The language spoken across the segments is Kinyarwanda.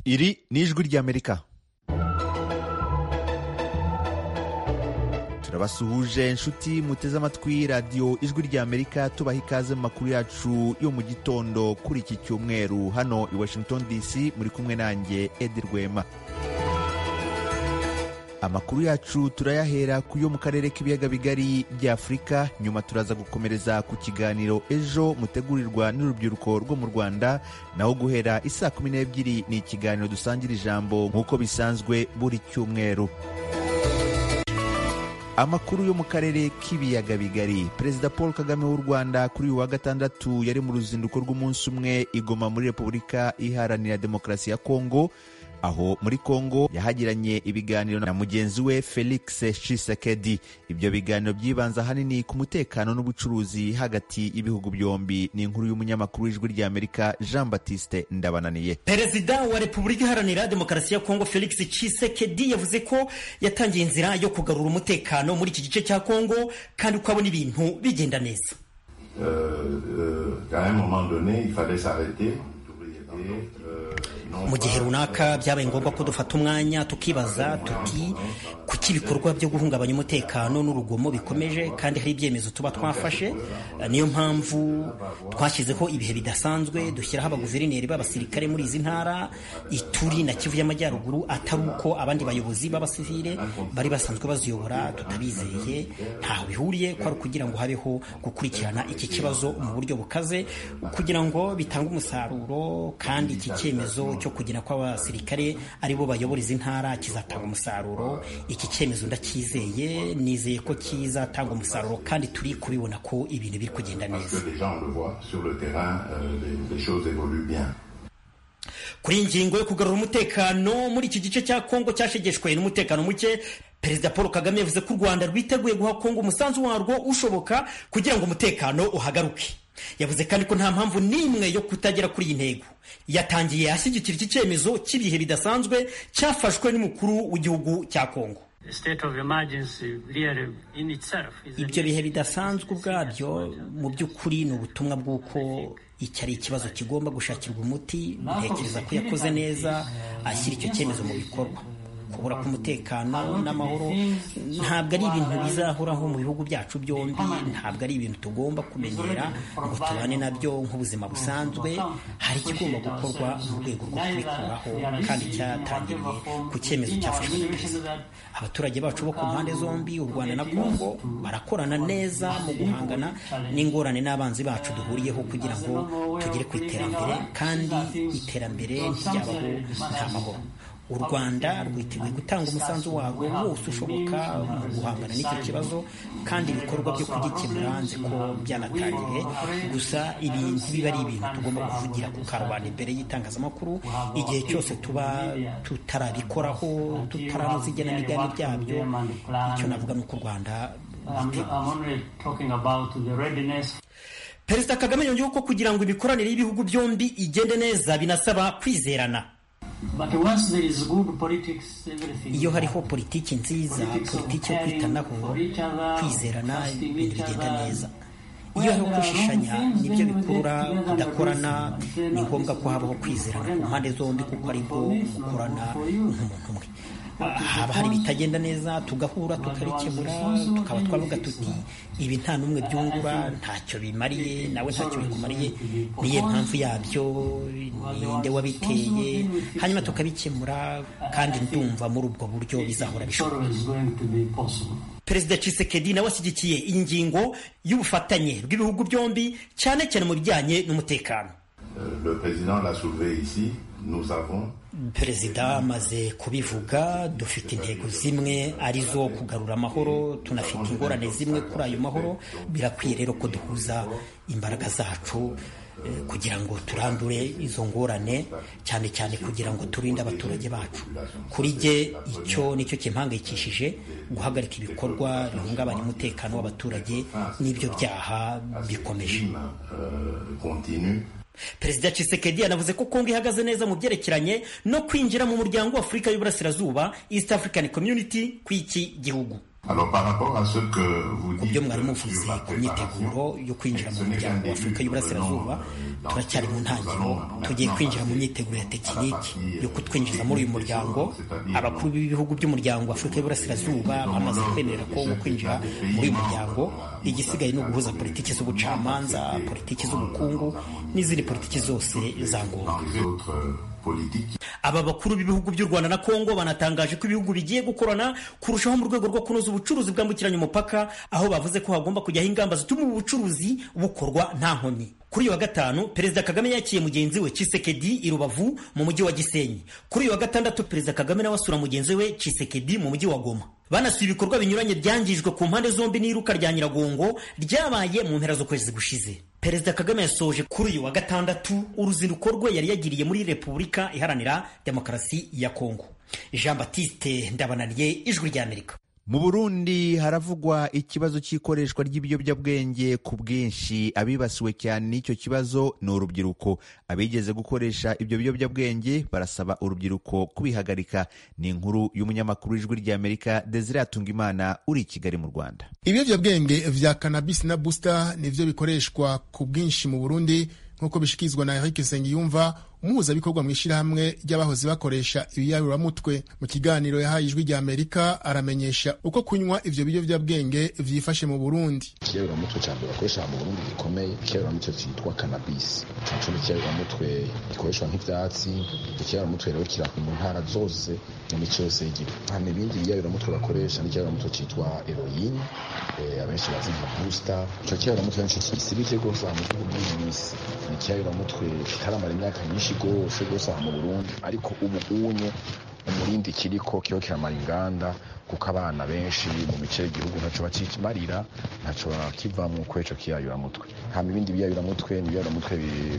Iri ni ijwi ry'Amerika. turabasuhuje inshuti muteze amatwi radiyo ijwi ry'Amerika tubaha ikaze mu makuru yacu yo mu gitondo kuri iki cyumweru hano i Washington DC muri kumwe nanjye Edi Rwema. amakuru yacu turayahera ku yo mu karere k'ibiyaga bigari by'afurika nyuma turaza gukomereza ku kiganiro ejo mutegurirwa n'urubyiruko rwo mu rwanda naho guhera isaa kumi n'ebyiri ni ikiganiro dusangira ijambo nk'uko bisanzwe buri cyumweru amakuru yo mu karere k'ibiyaga bigari perezida paul kagame w'u rwanda kuri uyu wa gatandatu yari mu ruzinduko rw'umunsi umwe igoma muri repubulika iharanira demokarasi ya kongo aho muri Kongo yahagiranye ibiganiro na mugenzi we Felix Tshisekedi. Ibyo biganiro byibanze ahanini ku mutekano n'ubucuruzi hagati y'ibihugu byombi. Ni inkuru y'umunyamakuru w'ijwi ry'Amerika Jean Baptiste Ndabananiye. Perezida wa Repubulika Iharanira Demokarasi ya Kongo Felix Tshisekedi yavuze ko yatangiye inzira yo kugarura umutekano muri iki gice cya Kongo kandi ko abona ibintu bigenda neza. Euh, euh, qu'à un moment donné, il fallait s'arrêter. mu gihe runaka byabaye ngombwa ko dufata umwanya tukibaza tuti kuki ibikorwa byo guhungabanya umutekano n'urugomo bikomeje kandi hari ibyemezo tuba twafashe niyo mpamvu twashyizeho ibihe bidasanzwe dushyiraho abaguverineri b'abasirikare muri izi ntara ituri na kivu y'amajyaruguru atari uko abandi bayobozi b'abasivile bari basanzwe baziyobora tutabizeye ntaho bihuriye ko ari ukugira ngo habeho gukurikirana iki kibazo mu buryo bukaze kugira ngo bitange umusaruro kandi iki cyemezo cyo kugira ko abasirikare aribo bayobora izi ntara kizatanga umusaruro iki cyemezo ndacyizeye nizeye ko kizatanga umusaruro kandi turi kubibona ko ibintu biri kugenda neza kuri iyi ngingo yo kugarura umutekano muri iki gice cya kongo cyashegeshwe n'umutekano muke perezida paul kagame yavuze ko u rwanda rwiteguye guha kongo umusanzu warwo ushoboka kugira ngo umutekano uhagaruke yavuze kandi ko nta mpamvu n'imwe yo kutagera kuri iyi ntego yatangiye ashyigikira iki cyemezo cy'ibihe bidasanzwe cyafashwe n'umukuru w'igihugu cya kongo ibyo bihe bidasanzwe ubwabyo mu by'ukuri ni ubutumwa bw'uko iki ari ikibazo kigomba gushakirwa umuti ntekereza ko yakoze neza ashyira icyo cyemezo mu bikorwa kubura k'umutekano n'amahoro ntabwo ari ibintu bizahoraho mu bihugu byacu byombi ntabwo ari ibintu tugomba kumenyera ngo tubane nabyo nk'ubuzima busanzwe hari ikigomba gukorwa mu rwego rwo kubikuraho kandi cyatangiriye ku cyemezo cyafashwe na perezida abaturage bacu bo ku mpande zombi u rwanda na kongo barakorana neza mu guhangana n'ingorane n'abanzi bacu duhuriyeho kugira ngo tugere ku iterambere kandi iterambere ryabaho nta mahoro u rwanda rwiteguye gutanga umusanzu warwo wose ushoboka mu guhangana n'icyo kibazo kandi ibikorwa byo kugikemura nzi ko byanatangiye gusa ibi ntibiba ari ibintu tugomba kuvugira ku karubanda imbere y'itangazamakuru igihe cyose tuba tutarabikoraho tutaranoza igenamigambi ryabyo icyo navuga ni uko u rwanda perezida kagame yongeyeho ko kugira ngo imikoranire y'ibihugu byombi igende neza binasaba kwizerana iyo hariho politiki nziza politiki yo kwitanaho kwizerana ibintu bigenda neza iyo hariho gushishanya nibyo bikurura kudakorana ni ngombwa ko habaho kwizerana ku mpande zombi kuko aribwo mukorana nk'umuntu umwe haba hari ibitagenda neza tugahura tukabikemura tukaba twavuga tuti ibi nta n'umwe byungura ntacyo bimariye nawe ntacyo bikumariye niye mpamvu yabyo ninde wabiteye hanyuma tukabikemura kandi ndumva muri ubwo buryo bizahora bishoboka perezida cisekedi nawe ashyigikiye ingingo y'ubufatanye bw'ibihugu byombi cyane cyane mu bijyanye n'umutekano perezida amaze kubivuga dufite intego zimwe arizo kugarura amahoro tunafite ingorane zimwe kuri ayo mahoro birakwiye rero ko duhuza imbaraga zacu kugira ngo turandure izo ngorane cyane cyane kugira ngo turinde abaturage bacu kuri jye icyo nicyo kimpangayikishije guhagarika ibikorwa bihungabanya umutekano w'abaturage n'ibyo byaha bikomeje perezida Tshisekedi yanavuze ko kongo ihagaze neza mu byerekeranye no kwinjira mu muryango wa afurika y'uburasirazuba east african community kw'iki gihugu mu byo mwari muvuze ku myiteguro yo kwinjira mu muryango wa afurika y'uburasirazuba turacyari mu ntangiriro tugiye kwinjira mu myiteguro ya tekiniki yo kutwinjiza muri uyu muryango abakuru b'ibihugu by'umuryango wa afurika y'uburasirazuba bamaze kwemerera ko wo kwinjira muri uyu muryango igisigaye ni uguhuza politiki z'ubucamanza politiki z'ubukungu n'izindi politiki zose za ngombwa aba bakuru b'ibihugu by'u rwanda na kongo banatangaje ko ibihugu bigiye gukorana kurushaho mu rwego rwo kunoza ubucuruzi bwambukiranya umupaka aho bavuze ko hagomba kujyaho ingamba zituma ubu bucuruzi bukorwa nta nkomyi kuri uyu wa gatanu perezida kagame yakiriye mugenzi we Tshisekedi i rubavu mu mujyi wa gisenyi kuri uyu wa gatandatu perezida kagame nawe asura mugenzi we Tshisekedi mu mujyi wa goma banasuye ibikorwa binyuranye byangijwe ku mpande zombi n'iruka rya nyiragongo ryabaye mu mpera z'ukwezi gushize perezida kagame yasoje kuri uyu wa gatandatu uruzinduko rwe yari yagiriye muri repubulika iharanira demokarasi ya kongo jean batiste ndabananiye ijwi ry'amerika mu burundi haravugwa ikibazo cy'ikoreshwa ry'ibiyobyabwenge ku bwinshi abibasiwe cyane n'icyo kibazo ni urubyiruko abigeze gukoresha ibyo biyobyabwenge barasaba urubyiruko kubihagarika ni inkuru y'umunyamakuru w'ijwi ry'amerika desire atungimana uri i kigali mu rwanda ibiyobyabwenge vya kanabisi na busita nivyo bikoreshwa ku bwinshi mu burundi nk'uko bishikirizwa na Eric Nsengiyumva umuhuzabikorwa mu ishyirahamwe ry'abahoze bakoresha ibiyaruramutwe mu kiganiro yahaye ijwi rya Amerika aramenyesha uko kunywa ivyo biyovyabwenge vyifashe mu Burundi ikiyaruramutwe ca mbere bakoresha mu Burundi gikomeye ikiyaruramutwe citwa cannabis nico n'ikiyaruramutwe gikoreshwa nk'ivyatsi ikiyaruramutwe rero kira mu ntara zose mu mico yose y'igihugu hano ibindi biyaruramutwe bakoresha n'ikiyaruramutwe citwa heroin abenshi bazi nka booster ico kiyaruramutwe nico gisibije rwose mu gihugu bw'iyi minsi ni ikiyaruramutwe kitaramara imyaka myinshi rwose rwose aha mu burundi ariko ubu unye umurindi kiriko kiho kiramara inganda kuko abana benshi mu bice y'igihugu ntaco bakimarira ntaco bakivamwo kuri ico kiyayuramutwe hama ibindi biyayuramutwe ni ibiyayuramutwe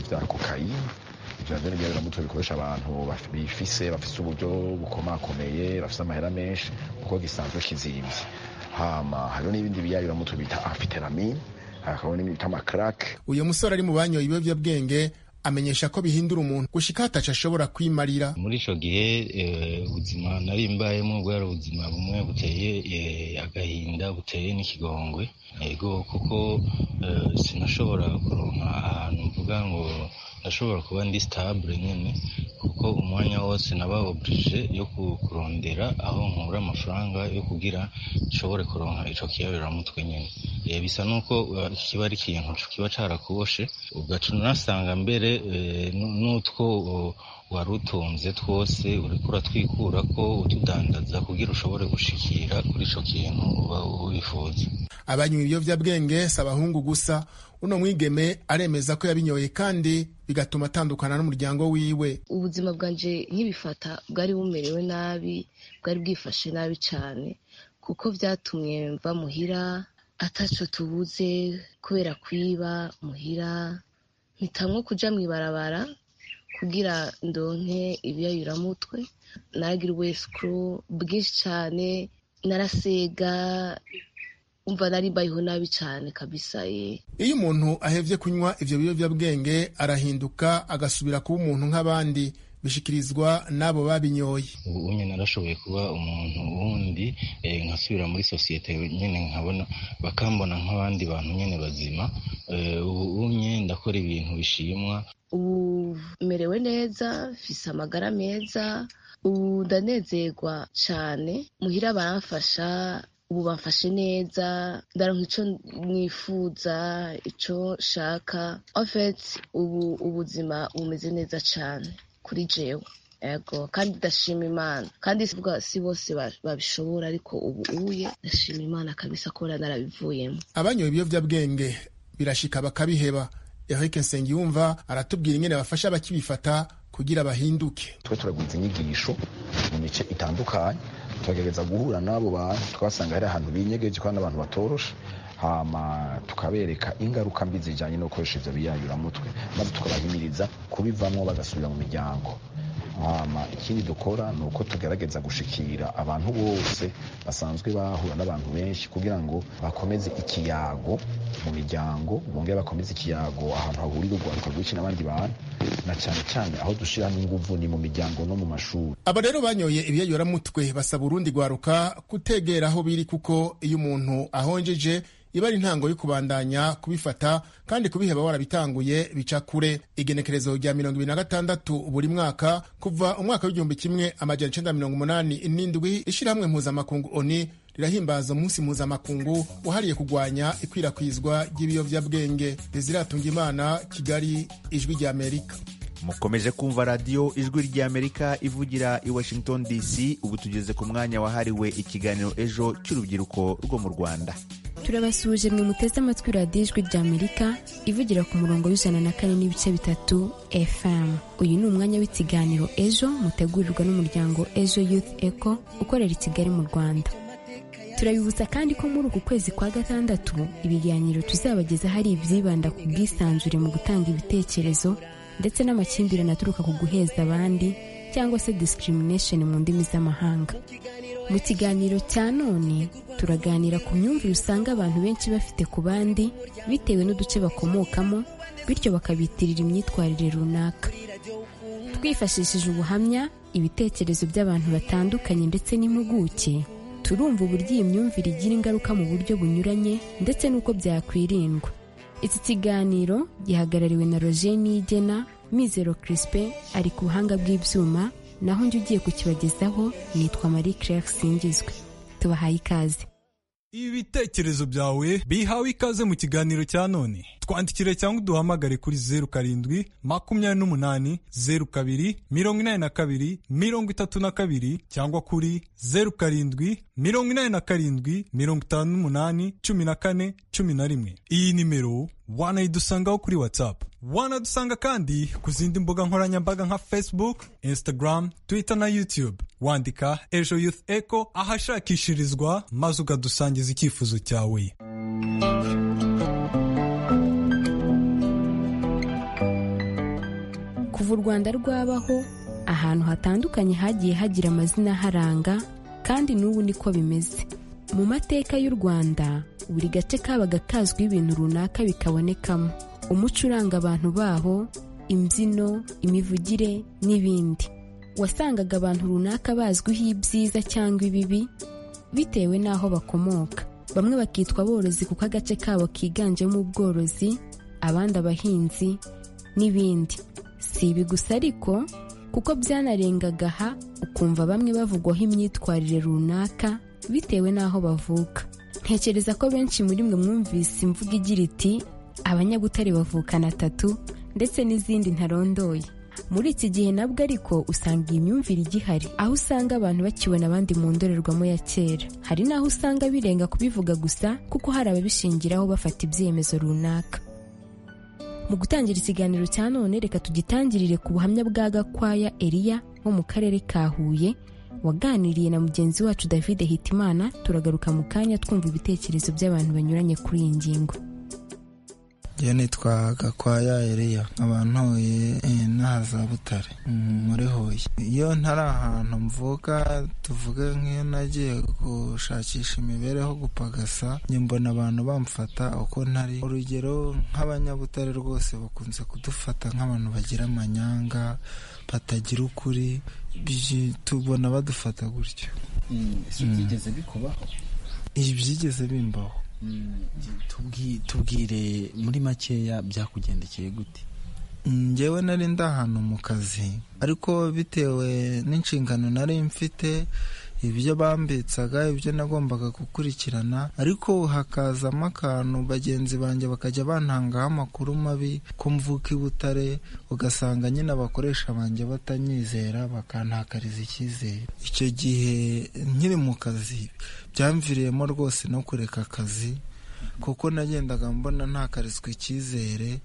vya kokayine ivyo n'ibyayuramutwe bikoresha abantu bifise bafise uburyo bukomakomeye bafise amahera menshi kuko gisanzwe kizimvye hama hariho n'ibindi biyayuramutwe bita afiteramine hakaba n'ibita amakarake uyu musore ari mu banyoye ibiyovyabwenge amenyesha ko bihindura umuntu gushika hataca ashobora kwimarira muri ico gihe ubuzima nari mbayemo bwari ubuzima bumwe buteye agahinda buteye n'ikigongwe yego kuko sinashobora kuronka ahantu mvuga ngo ndashobora kuba ndi stabule nyine kuko umwanya wose naba oburije yo kurondera aho nkura amafaranga yo kugira nshobore kuronka ico kiyaberamutwe nyine bisa nuko kiba ari ikintu kiba carakuboshe ugaca unasanga mbere n'utwo wari utunze twose uriko uratwikura ko utudandaza kugira ushobore gushikira kuri ico kintu uba wifuza abanywa ibiyovyabwenge si abahungu gusa uno mwigeme aremeza ko yabinyoye kandi bigatuma atandukana n'umuryango wiwe ubuzima bwanje nkibifata bwari bumerewe nabi bwari bwifashe nabi cane kuko vyatumye mva muhira ataco tubuze kubera kwiba muhira mpitamwo kuja mw'ibarabara kugira ndonke ibiyayuramutwe nagira ubwesikuru bwinshi cane narasega umva nari mbayeho nabi cyane kabisa ye iyo umuntu ahevye kunywa ivyo biyovyabwenge arahinduka agasubira kuba umuntu nk'abandi bishikirizwa n'abo babinyoye ubu nyine narashoboye kuba umuntu wundi nkasubira muri sosiyete nyine nkabona bakambona nk'abandi bantu nyine bazima ubu nyine ndakora ibintu bishimwa ubu merewe neza mfise amagara meza ubu ndanezerwa cyane muhira baramfasha ubu bamfashe neza ndaronka ico nifuza ico nshaka ofet ubu ubuzima bumeze neza cyane kuri jewe ego kandi ndashima imana kandi si bose babishobora ariko ubu uye ndashima imana kabisa kubera narabivuyemo abanyoye ibiyovyabwenge birashika bakabiheba Eric Nsengiyumva aratubwira ingene bafasha abakibifata kugira bahinduke twe turaguza inyigisho mu mice itandukanye tukagerageza guhura n'abo bantu twasanga hari ahantu binyegeje kandi abantu batoroshe hama tukabereka ingaruka mbi zijyanye no gukoresha ibyo biyayuramutwe maze tukabahimiriza kubivamo bagasubira mu miryango hama ikindi dukora ni uko tugerageza gushikira abantu bose basanzwe bahura n'abantu benshi kugira ngo bakomeze ikiyago mu miryango bongere bakomeze ikiyago ahantu hahurira urwaruka rwinshi n'abandi bantu na cyane cyane aho dushyiramo ingufu ni mu miryango no mu mashuri aba rero banyoye ibiyayoramutwe basaba urundi rwaruka kutegera aho biri kuko iyo umuntu ahonjeje iba ari intango yo kubandanya kubifata kandi kubiheba warabitanguye bica kure igenekerezo rya mirongo ibiri na gatandatu buri mwaka kuva umwaka w'igihumbi kimwe amajyana icenda mirongo umunani n'indwi ishyirahamwe mpuzamakungu oni rirahimbaza umunsi mpuzamakungu wahariye kurwanya ikwirakwizwa ry'ibiyobyabwenge reziratunga imana kigali ijwi rya amerika mukomeje kumva radiyo ijwi ry'amerika ivugira i washington dc ubu tugeze ku mwanya wahariwe ikiganiro ejo cy'urubyiruko rwo mu rwanda turabasuhuje mwe muteze amatwi radiyo ijwi ry'amerika ivugira ku murongo w'ijana na kane n'ibice bitatu fm uyu ni umwanya w'ikiganiro ejo mutegurirwa n'umuryango ejo youth eco ukorera i kigali mu rwanda turabibutsa kandi ko muri uku kwezi kwa gatandatu ibiganiro tuzabageza hari ibyibanda ku bwisanzure mu gutanga ibitekerezo ndetse n'amakimbirane aturuka ku guheza abandi cyangwa se discrimination mu ndimi z'amahanga mu kiganiro cya none turaganira ku myumvire usanga abantu benshi bafite ku bandi bitewe n'uduce bakomokamo bityo bakabitirira imyitwarire runaka twifashishije ubuhamya ibitekerezo by'abantu batandukanye ndetse n'impuguke turumva uburyo iyi myumvire igira ingaruka mu buryo bunyuranye ndetse n'uko byakwirindwa iki kiganiro gihagarariwe na roger niyigena mizero kirispe ari ku buhanga bw'ibyuma naho njye ugiye kukibagezaho nitwa marie claire singizwe tubahaye ikaze ibitekerezo byawe bihawe ikaze mu kiganiro cya none twandikire cyangwa uduhamagare kuri zeru karindwi makumyabiri n'umunani zeru kabiri mirongo inani na kabiri mirongo itatu na kabiri cyangwa kuri zeru karindwi mirongo inani na karindwi mirongo itanu n'umunani cumi na kane cumi na rimwe iyi nimero wanayidusangaho kuri watsapu wanadusanga kandi ku zindi mbuga nkoranyambaga nka facebook instagram twitter na youtube wandika ejo youth echo ahashakishirizwa maze ukadusangiza icyifuzo cyawe kuva u rwanda rwabaho ahantu hatandukanye hagiye hagira amazina aharanga kandi n'ubu niko bimeze mu mateka y'u rwanda buri gace kabaga kazwiho ibintu runaka bikabonekamo umuco uranga abantu baho imbyino imivugire n'ibindi wasangaga abantu runaka bazwiho ibyiza cyangwa ibibi bitewe n'aho bakomoka bamwe bakitwa aborozi kuko agace kabo kiganjemo ubworozi abandi abahinzi n'ibindi si ibi gusa ariko kuko byanarengaga aha ukumva bamwe bavugwaho imyitwarire runaka bitewe n'aho bavuka ntekereza ko benshi muri mwe mwumvise imvugo igira iti abanyabutare bavukana atatu ndetse n'izindi ntarondoye muri iki gihe nabwo ariko usanga iyi myumvire igihari aho usanga abantu bakibona abandi mu ndorerwamo ya kera hari n'aho usanga birenga kubivuga gusa kuko hari ababishingiraho bafata ibyemezo runaka mu gutangira ikiganiro cya none reka tugitangirire ku buhamya bwa gakwaya eriya wo mu karere ka huye waganiriye na mugenzi wacu david hitimana turagaruka mu kanya twumva ibitekerezo by'abantu banyuranye kuri iyi ngingo iyo nitwa gakwaya eriya abantu hoye n'ahaza butare muri hoye iyo ntari ahantu mvuka tuvuge nk'iyo nagiye gushakisha imibereho gupagasa mbona abantu bamfata uko ntari urugero nk'abanyabutare rwose bakunze kudufata nk'abantu bagira amanyanga batagira ukuri tubona badufata gutyo byigeze bikubaho ibyigeze bimbaho tubwire muri makeya byakugendekeye gute ngewe nari ndi ahantu mu kazi ariko bitewe n'inshingano nari mfite ibyo bambitsaga ibyo nagombaga gukurikirana ariko hakazamo akantu bagenzi banjye bakajya bantangaho amakuru mabi ko mvuka i butare ugasanga nyine abakoresha banjye batanyizera bakantakariza icyizere icyo gihe nkiri mu kazi byamviriyemo rwose no kureka akazi kuko nagendaga mbona ntakarizwa icyizere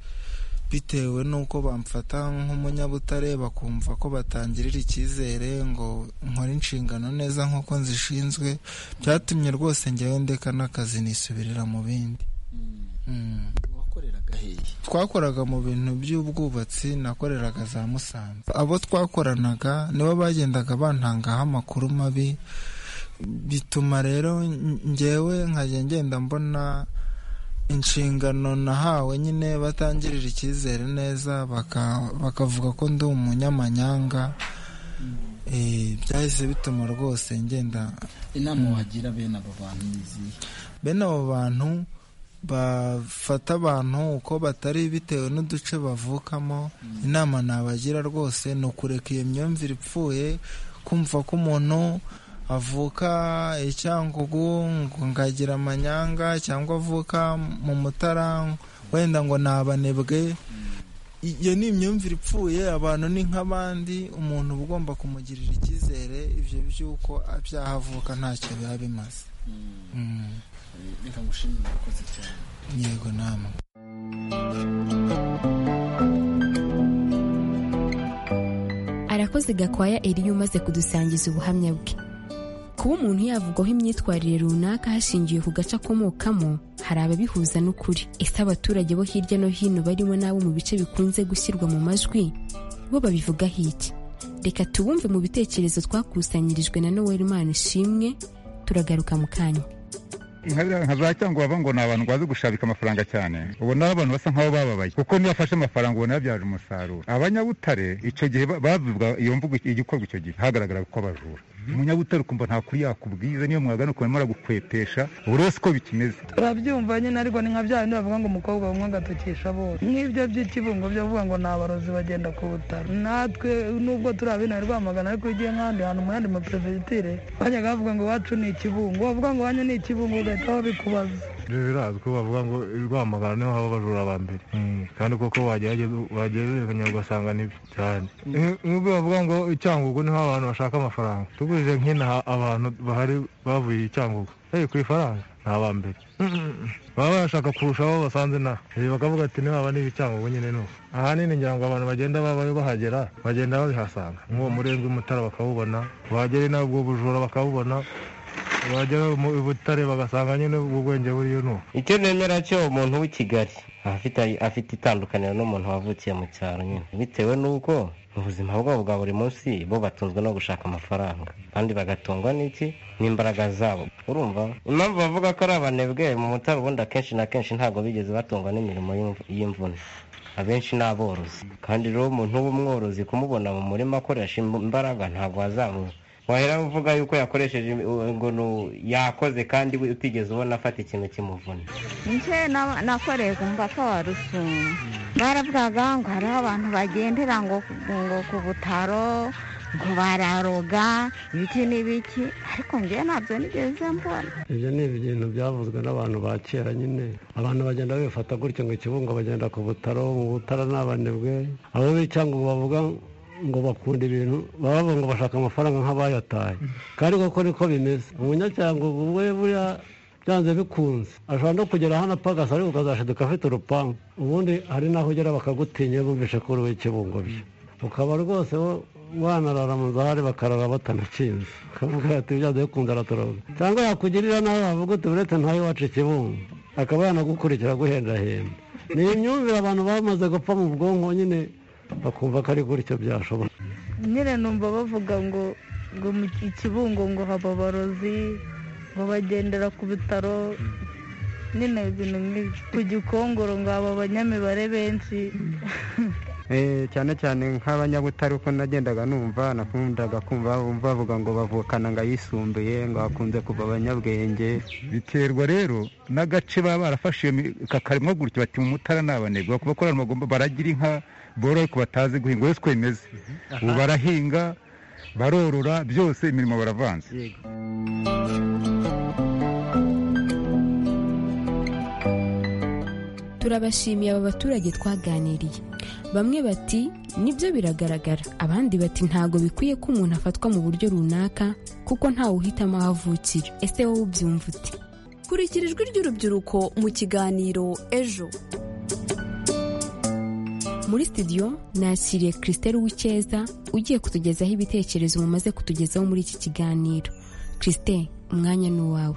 bitewe n'uko bamfata nk'umunyabutare bakumva ko batangirira icyizere ngo nkore inshingano neza nk'uko nzishinzwe byatumye rwose njyewe ndeka n'akazi nisubirira mu bindi twakoraga mu bintu by'ubwubatsi nakoreraga za musanze abo twakoranaga nibo bagendaga bantangaho amakuru mabi bituma rero njyewe nkajya ngenda mbona inshingano nahawe nyine batangirira icyizere neza bakavuga ko ndi umunyamanyanga byahise bituma rwose ngenda inama wagira bene abo bantu ni izihe bene abo bantu bafata abantu uko batari bitewe n'uduce bavukamo inama nabagira rwose ni ukureka iyo myumvire ipfuye kumva ko umuntu avuka icyangugu ngagira amanyanga cyangwa avuka mu mutara wenda ngo ni abanebwe iyo ni imyumvire ipfuye abantu ni nk'abandi umuntu uba ugomba kumugirira icyizere ibyo by'uko abyaha avuka ntacyo biba bimaze reka ngushimire urakoze cyane yego nama arakoze gakwaya eriyo umaze kudusangiza ubuhamya bwe kuba umuntu yavugwaho imyitwarire runaka hashingiwe ku gace akomokamo hari ababihuza n'ukuri ese abaturage bo hirya no hino barimo n'abo mu bice bikunze gushyirwa mu majwi bo babivugaho iki reka tubumve mu bitekerezo twakusanyirijwe na noel imana ishimwe turagaruka mu kanya nka biriya nka za cyangwa bava ngo ni abantu bazi gushabika amafaranga cyane ubona abantu basa nk'aho bababaye kuko niyo bafashe amafaranga ubona yabyaje umusaruro abanyabutare icyo gihe bavuga iyo mvugo igikorwa icyo gihe hagaragara ko bajura umunyabutare ukumva nta kuri yakubwiza niyo mwagana ukuntu arimo aragukwetesha buri wese uko bikimeze urabyumva nyine ariko ni nka bya bindi bavuga ngo umukobwa bamwe agatukisha bose nk'ibyo by'ikibungo byo bavuga ngo ni abarozi bagenda ku butaro natwe nubwo turi abina rwamagana ariko ugiye nk'ahandi hantu mu yandi maperefegitire bajyaga bavuga ngo iwacu ni ikibungo bavuga ngo wanyu ni ikibungo ugahita babikubaza ibyo birazwi bavuga ngo rwamagana niho haba abajura ba mbere kandi koko wagereranya ugasanga nibyo cyane nk'ubwo bavuga ngo icyangugu niho abantu bashaka amafaranga tugurije nk'inaha abantu bahari bavuye icyangugu ku ifaranga ni abambere baba bashaka kurusha abo basanze inaha bakavuga ati ntibaba n'ibicyangugu nyine nuko ahanini ngira ngo abantu bagenda babayo bahagera bagenda babihasanga nk'uwo murenge w'umutara bakawubona wagera inaha ubwo bujura bakawubona bajya mu butare bagasanga nyine ubwenge buriyo ni icyo nemera cyo umuntu w'i kigali afite itandukaniro n'umuntu wavukiye mu cyaro nyine bitewe n'uko ubuzima bwabo bwa buri munsi bo batunzwe no gushaka amafaranga kandi bagatungwa n'iki n'imbaraga zabo urumva impamvu bavuga ko ari abanebwe mu mutare ubundi akenshi na kenshi ntabwo bigeze batungwa n'imirimo y'imvune abenshi ni aborozi kandi rero umuntu w'umworozi kumubona mu murima akoresha imbaraga ntabwo azamu wahera uvuga yuko yakoresheje ngo yakoze kandi we utigeze ubona afata ikintu kimuvuna nje nakoreye ku mupaka wa rusumo baravugaga ngo hariho abantu bagendera ngo ku butaro ngo bararoga ibiki n'ibiki ariko njyewe ntabyo nigeze mbona ibyo ni ibintu byavuzwe n'abantu ba kera nyine abantu bagenda bifata gutya ngo ikibungo bagenda ku butaro mu butara n'abanebwe abo cyangwa bavuga ngo bakunda ibintu baba ngo bashaka amafaranga nk'abayataye kandi koko niko bimeze umunyacyango ubwo buriya byanze bikunze ashobora no kugera hano apagasa ariko ukazashiduka afite urupangu ubundi hari n'aho ugera bakagutinya bumvishe ko uriwe ikibungo bye ukaba rwose wanarara mu zahari bakarara batanakinze akavuga ati byanze bikunze aratoroga cyangwa yakugirira nawe wavuga uti uretse ntawe wacu ikibungo akaba yanagukurikira aguhendahenda ni imyumvire abantu bamaze gupfa mu bwonko nyine bakumva ko ari gutyo byashoboka nyine numva bavuga ngo ngo mu kibungo ngo haba abarozi ngo bagendera ku bitaro nyine ibintu nk'ibyo ku gikongoro ngo haba abanyamibare benshi cyane cyane nk'abanyabutare uko nagendaga numva nakundaga kumva bavuga ngo bavukana ngo ayisumbuye ngo hakunze kuva abanyabwenge biterwa rero n'agace baba barafashe kakarimo gutya bati mu mutara ni abanebwe bakuba ko bagomba baragira inka boroye ku batazi guhinga wese uko bimeze ubu barahinga barorora byose imirimo baravanze turabashimiye aba baturage twaganiriye bamwe bati nibyo biragaragara abandi bati ntago bikwiye ko umuntu afatwa mu buryo runaka kuko ntawe uhitamo aho avukira ese wowe ubyumva uti kurikira ijwi ry'urubyiruko mu kiganiro ejo muri studio nakiriye christelle w'icyeza ugiye kutugezaho ibitekerezo mumaze kutugezaho muri iki kiganiro christelle umwanya ni uwawe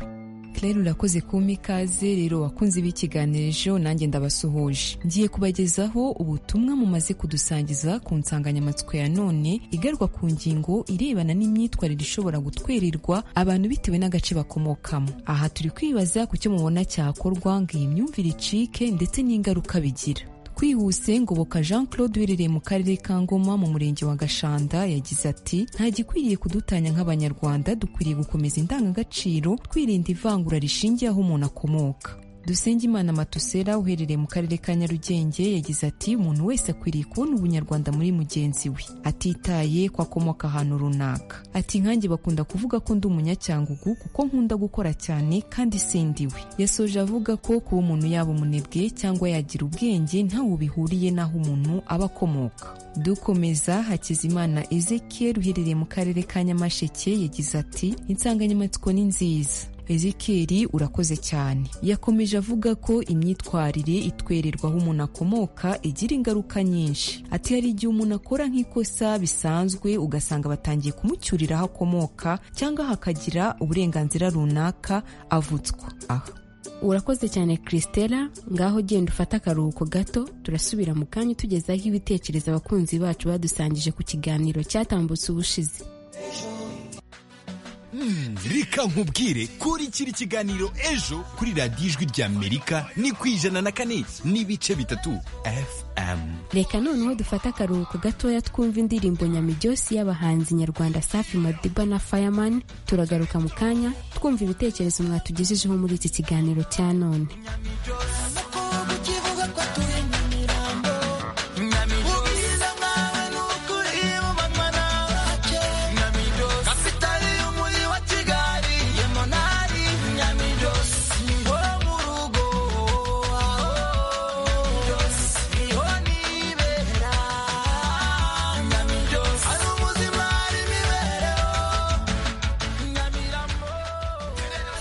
claire urakoze kumpa ikaze rero wakunze b'ikiganiro ejo nanjye ndabasuhuje ngiye kubagezaho ubutumwa mumaze kudusangiza ku nsanganyamatsiko ya none igaruka ku ngingo irebana n'imyitwarire ishobora gutwerirwa abantu bitewe n'agace bakomokamo aha turi kwibaza ku cyo mubona cyakorwa ngo iyi myumvire icike ndetse n'ingaruka bigira twihuse ngoboka jean claude uherereye mu karere ka ngoma mu murenge wa gashanda yagize ati nta gikwiriye kudutanya nk'abanyarwanda dukwiriye gukomeza indangagaciro twirinda ivangura rishingiye aho umuntu akomoka dusengeimana matusera uherereye mu karere ka nyarugenge yagize ati umuntu wese akwiriye kubona ubunyarwanda muri mugenzi we atitaye ko akomoka ahantu runaka ati nkanjye bakunda kuvuga ko ndi umunyacyangugu kuko nkunda gukora cyane kandi sindiwe yasoje avuga ko kuba umuntu yaba umunebwe cyangwa yagira ubwenge ntawe bihuriye n'aho umuntu aba akomoka dukomeza hakizimana ezekiel uherereye mu karere ka nyamasheke yagize ati insanganyamatsiko ni nziza ezikeri urakoze cyane yakomeje avuga ko imyitwarire itwererwa aho umuntu akomoka igira ingaruka nyinshi ati hari igihe umuntu akora nk'ikosa bisanzwe ugasanga batangiye kumucyurira aho akomoka cyangwa hakagira uburenganzira runaka avutswa aha urakoze cyane christella ngaho genda ufate akaruhuko gato turasubira mu kanya utugezaho ibitekerezo abakunzi bacu badusangije ku kiganiro cyatambutse ubushize reka nkubwire kurikira ikiganiro ejo kuri radiyo ijwi ry'amerika ni ku ijana na kane n'ibice bitatu fm reka noneho dufate akaruhuko gatoya twumva indirimbo nyamijyosi y'abahanzi nyarwanda safi madiba na fireman turagaruka mu kanya twumva ibitekerezo mwatugejejeho muri iki kiganiro cya none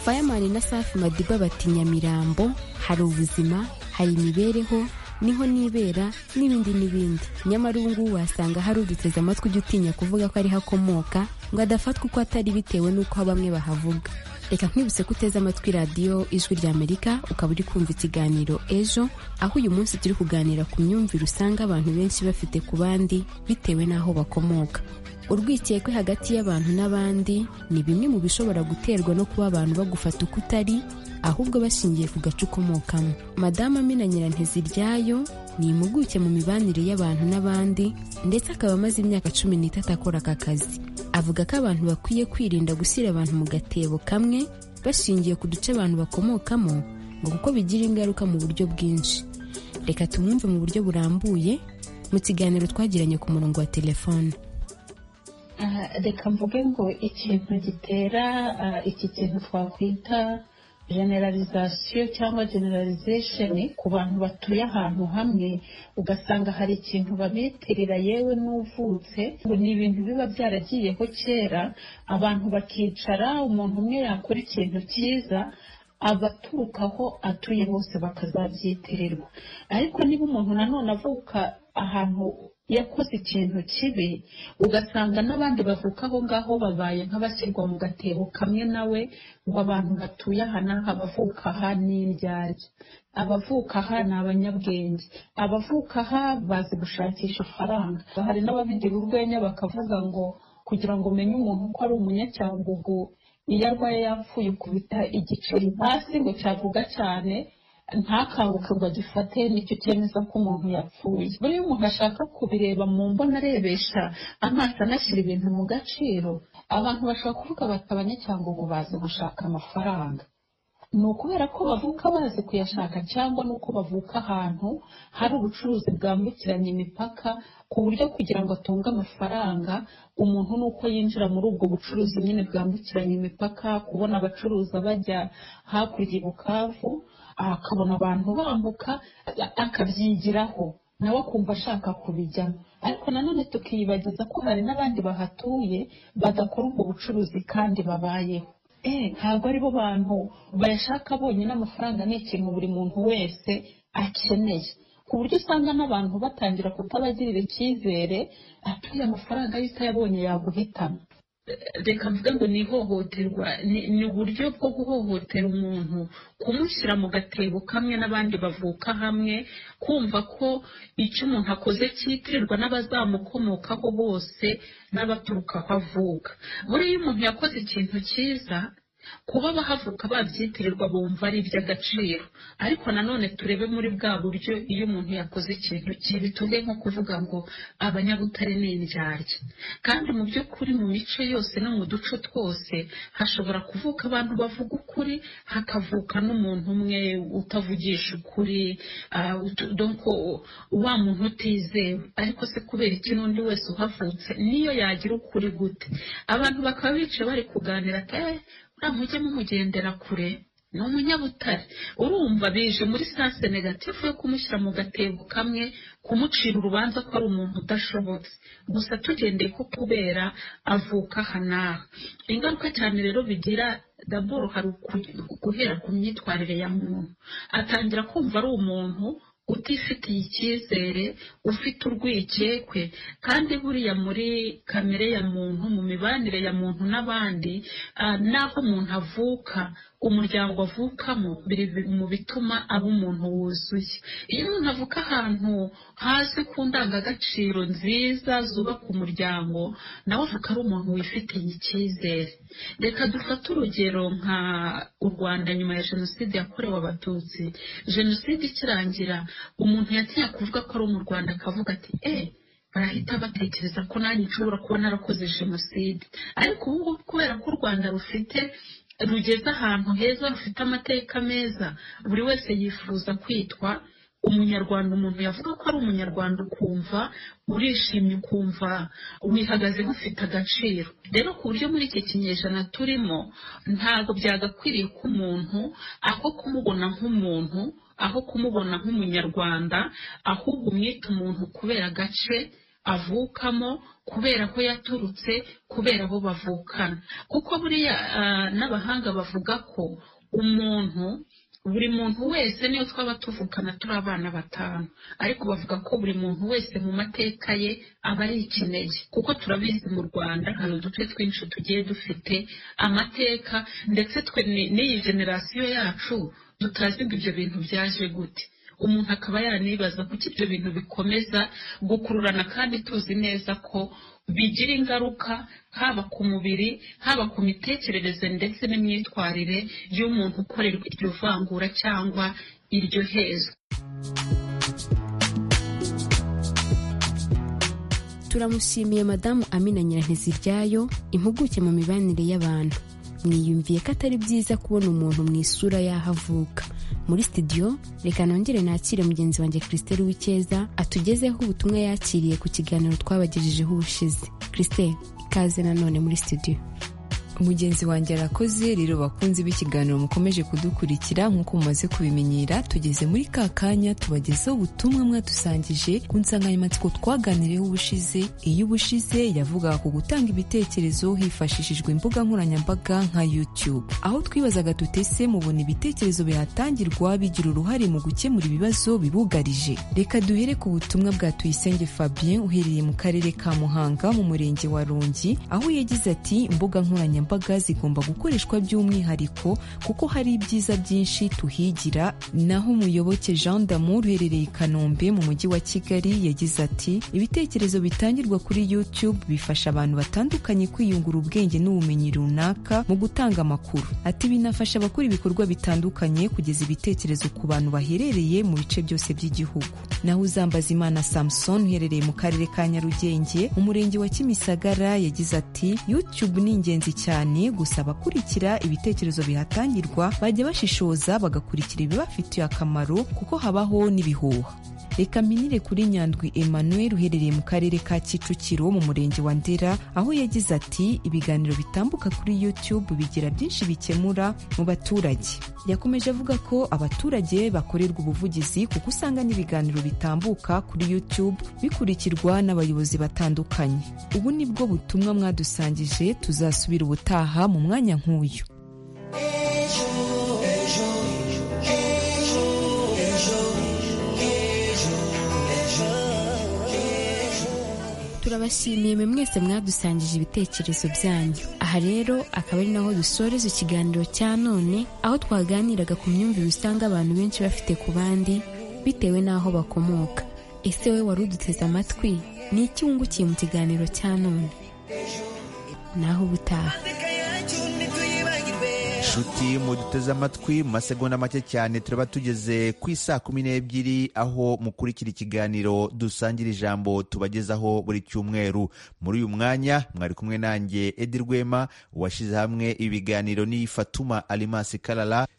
Fireman na Safi Madiba bati Nyamirambo hari ubuzima hari imibereho niho nibera n'ibindi n'ibindi nyamara ubu ngubu wasanga hari uduteze amatwi ujya utinya kuvuga ko ariho akomoka ngo adafatwa uko atari bitewe n'uko bamwe bahavuga reka nkwibutse ko uteze amatwi radiyo ijwi ry'amerika ukaba uri kumva ikiganiro ejo aho uyu munsi turi kuganira ku myumvire usanga abantu benshi bafite ku bandi bitewe n'aho bakomoka urwikekwe hagati y'abantu n'abandi ni bimwe mu bishobora guterwa no kuba abantu bagufata uko utari ahubwo bashingiye ku gace ukomokamo madamu amina nyiranteziryayo ni impuguke mu mibanire y'abantu n'abandi ndetse akaba amaze imyaka cumi n'itatu akora aka kazi avuga ko abantu bakwiye kwirinda gushyira abantu mu gatebo kamwe bashingiye ku duce abantu bakomokamo ngo kuko bigira ingaruka mu buryo bwinshi reka tumwumve mu buryo burambuye mu kiganiro twagiranye ku murongo wa telefone reka mvuge ngo ikintu gitera iki kintu twakwita generalization cyangwa generalization ku bantu batuye ahantu hamwe ugasanga hari ikintu babitirira yewe n'uvutse ngo ni ibintu biba byaragiyeho kera abantu bakicara umuntu umwe yakora ikintu cyiza abaturuka aho atuye bose bakazabyitirirwa ariko niba umuntu nanone avuka ahantu yakoze ikintu kibi ugasanga n'abandi bavuka aho ngaho babaye nk'abashyirwa mu gatebo kamwe nawe ngo abantu batuye aha n'aha abavuka aha ni indyarya abavuka aha ni abanyabwenge abavuka aha bazi gushakisha ifaranga hari n'ababigira urwenya bakavuga ngo kugira ngo umenye umuntu ko ari umunyacyangugu iyo arwaye yapfuye ukubita igiceri hasi ngo cyavuga cyane ntakanguke ngo agifate nicyo cyemeza ko umuntu yapfuye buriya umuntu ashaka kubireba mu mbona arebesha amaso anashyira ibintu mu gaciro abantu bashobora kuvuga bati abanyacyangwa bazi gushaka amafaranga ni ukubera ko bavuka bazi kuyashaka cyangwa ni uko bavuka ahantu hari ubucuruzi bwambukiranya imipaka ku buryo kugira ngo atunge amafaranga umuntu ni uko yinjira muri ubwo bucuruzi nyine bwambukiranya imipaka kubona abacuruza bajya hakurya i bukavu akabona abantu bambuka akabyigiraho nawe akumva ashaka kubijyamo ariko nanone tukiyibagiza ko hari n'abandi bahatuye badakora ubwo bucuruzi kandi babayeho ntabwo ari bo bantu bayashaka bonyine amafaranga ni ikintu buri muntu wese akeneye ku buryo usanga n'abantu batangira kutabagirira icyizere atuye amafaranga y'utayabonye yaguhitamo reka mvuga ngo ni ihohoterwa ni ni uburyo bwo guhohotera umuntu kumushyira mu gatebo kamwe n'abandi bavuka hamwe kumva ko icyo umuntu akoze cyitirirwa n'abazamukomokaho bose n'abaturuka aho avuka buriya umuntu yakoze ikintu cyiza kuba bahavuka babyitirirwa bumva ari iby'agaciro ariko nanone turebe muri bwa buryo iyo umuntu yakoze ikintu kibi tuve nko kuvuga ngo abanyabutare ni indyarya kandi mu by'ukuri mu mico yose no mu duco twose hashobora kuvuka abantu bavuga ukuri hakavuka n'umuntu umwe utavugisha ukuri ah, utu- donc o- wa muntu utizewe ariko se kubera iki n'undi wese uhavutse niyo yagira ukuri gute abantu bakaba bicaye bari kuganira ati "Eh, uriya mujye mumugendera kure ni umunyabutare urumva bije muri sanse negatifu yo kumushyira mu gatebo kamwe kumucira urubanza ko ari umuntu udashobotse gusa tugendeye ko kubera avuka aha n'aha ingaruka cyane rero bigira daboro hari uku- guhera ku myitwarire ya muntu atangira kumva ari umuntu utifitiye icyizere ufite urwikekwe kandi buriya muri kamere ya muntu mu mibanire ya muntu n'abandi ah, n'aho umuntu avuka umuryango avukamo biri bi- mu bituma aba umuntu wuzuye iyo umuntu avuka ahantu hasi ku ndangagaciro nziza zubaka umuryango nawe avuka ari umuntu wifitiye icyizere reka dufate urugero nka u rwanda nyuma ya jenoside yakorewe abatutsi jenoside ikirangira umuntu yatinya kuvuga ko ari mu rwanda akavuga ati eee barahita batekereza ko nanjye nshobora kuba narakoze jenoside ariko ubu ngubu kubera ko u rwanda rufite rugeze ahantu heza rufite amateka meza buri wese yifuza kwitwa umunyarwanda umuntu yavuga ko ari umunyarwanda ukumva urishimye ukumva wihagazeho ufite agaciro rero ku buryo muri iki kinyejana turimo ntabwo byagakwiriye ko umuntu aho kumubona nk'umuntu aho kumubona nk'umunyarwanda ahubwo umwita umuntu kubera agace avukamo kubera aho yaturutse kubera aho bavukana kuko buriya ah, n'abahanga bavuga ko umuntu buri muntu wese niyo twaba tuvukana turi abana batanu ariko bavuga ko buri muntu wese mu mateka ye aba ari ikinege kuko turabizi mu rwanda hari uduce twinshi tugiye dufite amateka ndetse twe ni- n'iyi generasiyo yacu tutazi ngo ibyo bintu byaje gute umuntu akaba yanibaza kuki ibyo bintu bikomeza gukururana kandi tuzi neza ko bigira ingaruka haba ku mubiri haba ku mitekerereze ndetse n'imyitwarire y'umuntu ukorerwa iryo vangura cyangwa iryo hezwa turamushimiye madamu amina nyiranteziryayo impuguke mu mibanire y'abantu mwiyumviye ko atari byiza kubona umuntu mu isura y'aho avuka muri studio reka nongere nakire mugenzi wanjye christelle w'icyeza atugezeho ubutumwa yakiriye ku kiganiro twabagejejeho ubushize christelle ikaze nanone muri studio mugenzi wanjye arakoze rero bakunze b'ikiganiro mukomeje kudukurikira nk'uko mumaze kubimenyera tugeze muri ka kanya tubagezaho ubutumwa mwadusangije ku nsanganyamatsiko twaganiriyeho ubushize iyo ubushize yavugaga ku gutanga ibitekerezo hifashishijwe imbuga nkoranyambaga nka youtube aho twibazaga tutese mubona ibitekerezo bihatangirwa bigira uruhare mu gukemura ibibazo bibugarije reka duhere ku butumwa bwa tuyisenge fabien uherereye mu karere ka muhanga mu murenge wa rungi aho yagize ati imbuga nkoranyambaga zigomba gukoreshwa by'umwihariko kuko hari ibyiza byinshi tuhigira naho umuyoboke jean damour uherereye i kanombe mu mujyi wa kigali yagize ati ibitekerezo bitangirwa kuri youtube bifasha abantu batandukanye kwiyungura ubwenge n'ubumenyi runaka mu gutanga amakuru ati binafasha abakora ibikorwa bitandukanye kugeza ibitekerezo ku bantu baherereye mu bice byose by'igihugu naho uzambazimana samson uherereye mu karere ka nyarugenge umurenge wa kimisagara yagize ati youtube ni ingenzi cyane gusa abakurikira ibitekerezo bihatangirwa bajya bashishoza bagakurikira ibibafitiye akamaro kuko habaho n'ibihuha reka minire kuri nyandwi emmanuel uherereye mu karere ka kicukiro mu murenge wa ndera aho yagize ati ibiganiro bitambuka kuri youtube bigira byinshi bikemura mu baturage yakomeje avuga ko abaturage bakorerwa ubuvugizi kuko usanga n'ibiganiro bitambuka kuri youtube bikurikirwa n'abayobozi batandukanye ubu ni bwo butumwa mwadusangije tuzasubira ubutaha mu mwanya nk'uyu turabashimiye mwe mwese mwadusangije ibitekerezo byanyu aha rero akaba ari naho dusoreza ikiganiro cya none aho twaganiraga ku myumvire usanga abantu benshi bafite ku bandi bitewe n'aho bakomoka ese we wari uduteze amatwi ni iki wungukiye mu kiganiro cya none naho ubutaha nshuti muduteze amatwi mu masegonda make cyane turaba tugeze ku isaa kumi n'ebyiri aho mukurikira ikiganiro dusangira ijambo tubagezaho buri cyumweru muri uyu mwanya mwari kumwe nanjye edi rwema washyize hamwe ibiganiro ni fatuma alimasi karara